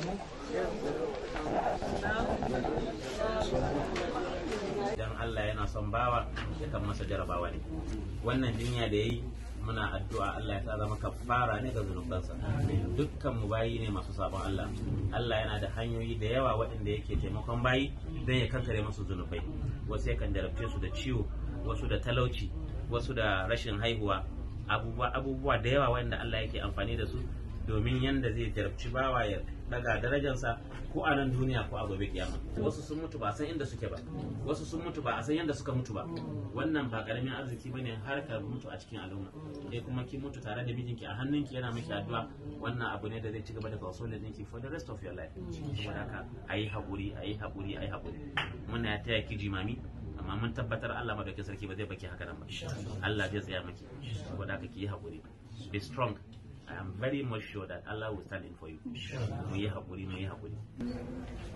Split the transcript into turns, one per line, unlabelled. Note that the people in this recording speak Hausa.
idan Allah yana son bawa ya kan masa jarabawa ne wannan jinya da yayi muna addu'a Allah ya sa zama kafara ne ga zunubansa dukkan mu bayi ne masu sabon Allah Allah yana da hanyoyi da yawa waɗanda yake taimakon bayi don ya kankare masu zunubai wasu yakan jarabce su da ciwo wasu da talauci wasu da rashin haihuwa abubuwa abubuwa da yawa waɗanda Allah yake amfani da su domin yanda zai jarabci bawa ya daga darajarsa ko a nan duniya ko a gobe kiyama wasu sun mutu ba a san inda suke ba wasu sun mutu ba a san yanda suka mutu ba wannan ba karamin arziki bane har ka mutu a cikin al'umma eh kuma ki mutu tare da mijinki a hannunki yana miki addu'a wannan abu ne da zai ci gaba da consolation ɗinki for the rest of your life saboda haka ayi haƙuri ayi haƙuri ayi haƙuri muna ya taya ki jimami amma mun tabbatar Allah madaukakin sarki ba zai baki haka nan ba Allah zai tsaya miki saboda haka ki yi haƙuri be strong I am very much sure that Allah will stand in for you. Mu yi haƙuri, mu yi haƙuri.